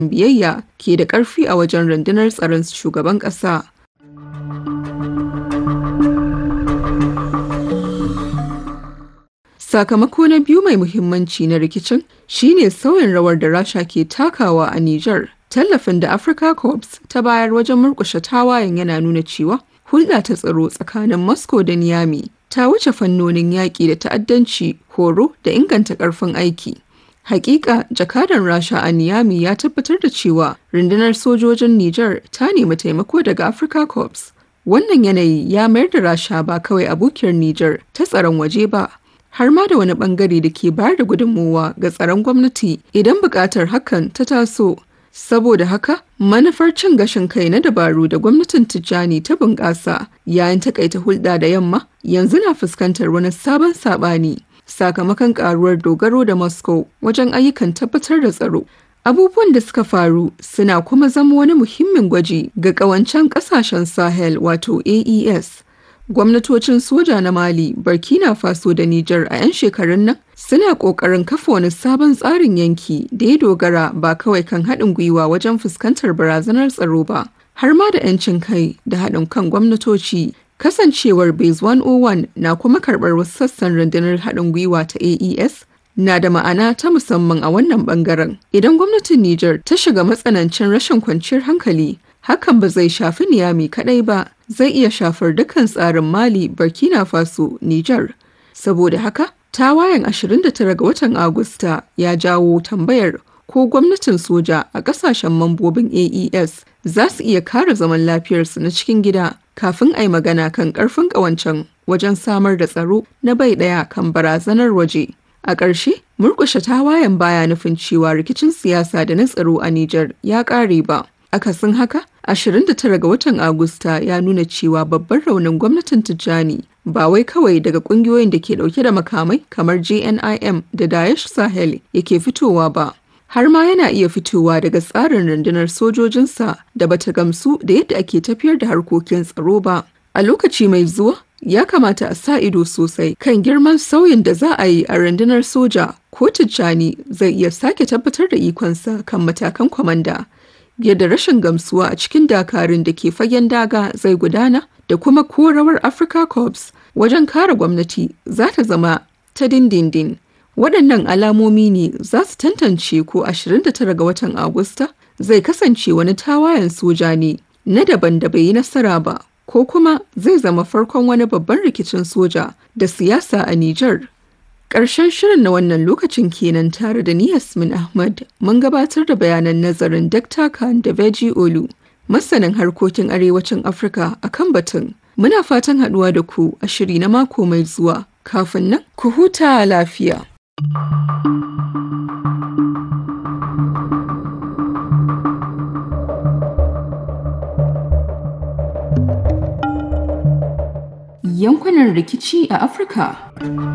biyayya ke da ƙarfi a wajen rundunar tsaron shugaban ƙasa. Sakamako na biyu mai muhimmanci na rikicin shine sauyin rawar da Rasha ke takawa a Nijar. Tallafin da Africa Corps ta bayar wajen murƙushe tawayen yana nuna cewa hulɗa ta tsaro tsakanin Moscow da Niamey ta wuce fannonin yaƙi da ta'addanci, horo da inganta ƙarfin aiki. Hakika jakadan Rasha a Niamey ya tabbatar da cewa rundunar sojojin Nijar ta nemi taimako daga Africa Corps. Wannan yanayi ya mayar da Rasha ba kawai abokiyar Nijar ta tsaron waje ba, har ma da wani bangare da ke bayar da gudunmowa ga tsaron gwamnati idan buƙatar hakan ta taso. Saboda haka, manufar cin gashin kai na dabaru da gwamnatin Tijjani ta bunƙasa yayin takaita hulɗa da yamma yanzu na fuskantar wani sabon saɓani sakamakon ƙaruwar dogaro da Moscow wajen ayyukan tabbatar da tsaro. Abubuwan da suka faru suna kuma zama wani muhimmin gwaji ga ƙawancen ƙasashen Sahel wato AES. Gwamnatocin soja na Mali, Burkina Faso da Nijar a 'yan shekarun nan suna ƙoƙarin kafa wani sabon tsarin yanki da ya dogara ba kawai kan haɗin gwiwa wajen fuskantar barazanar tsaro ba, har ma da 'yancin kai da haɗin kan gwamnatoci. Kasancewar Base 101 na kuma karɓar wasu sassan rundunar haɗin gwiwa ta AES na da ma'ana ta musamman a wannan ɓangaren. Idan gwamnatin Nijar ta shiga matsanancin rashin kwanciyar hankali, hakan ba zai shafi Niyami kaɗai ba, zai iya shafar dukkan tsarin Mali, Burkina Faso, Nijar. Saboda haka, tawayen 29 ga watan Agusta ya jawo tambayar ko gwamnatin soja a ƙasashen mambobin AES za su iya kare zaman lafiyarsu na cikin gida kafin a yi magana kan ƙarfin ƙawancen wajen samar da tsaro na bai ɗaya kan barazanar waje. A ƙarshe, murƙushe tawayen baya nufin cewa rikicin siyasa da na tsaro a Nijar ya ƙare ba. Akasin haka, 29 ga watan Agusta ya nuna cewa babban raunin gwamnatin Tijjani ba wai kawai daga kungiyoyin da ke dauke da makamai kamar JNIM da Daesh Sahel yake fitowa ba. Har ma yana iya fitowa daga tsarin rundunar sojojinsa da bata gamsu da yadda ake tafiyar da harkokin tsaro ba. A lokaci mai zuwa, ya kamata a sa ido sosai kan girman sauyin da za a yi a rundunar soja ko Tijjani zai iya sake tabbatar da ikonsa kan matakan kwamanda. yadda rashin gamsuwa a cikin dakarun da ke fagen daga zai gudana da kuma ko rawar Africa Corps wajen kare gwamnati za ta zama ta dindindin. Waɗannan alamomi ne za su tantance ko 29 ga watan Agusta zai kasance wani tawayen soja ne na daban da bai yi nasara ba ko kuma zai zama farkon wani babban rikicin soja da siyasa a Nijar. Ƙarshen shirin na wannan lokacin kenan tare da ni Yasmin Ahmad mun gabatar da bayanan nazarin Dr. Khan da Veji Olu, masanin harkokin arewacin Afirka a kan batun. Muna fatan haɗuwa da ku a shiri na mako mai zuwa. Kafin nan, ku huta lafiya. Yankunan rikici a Afirka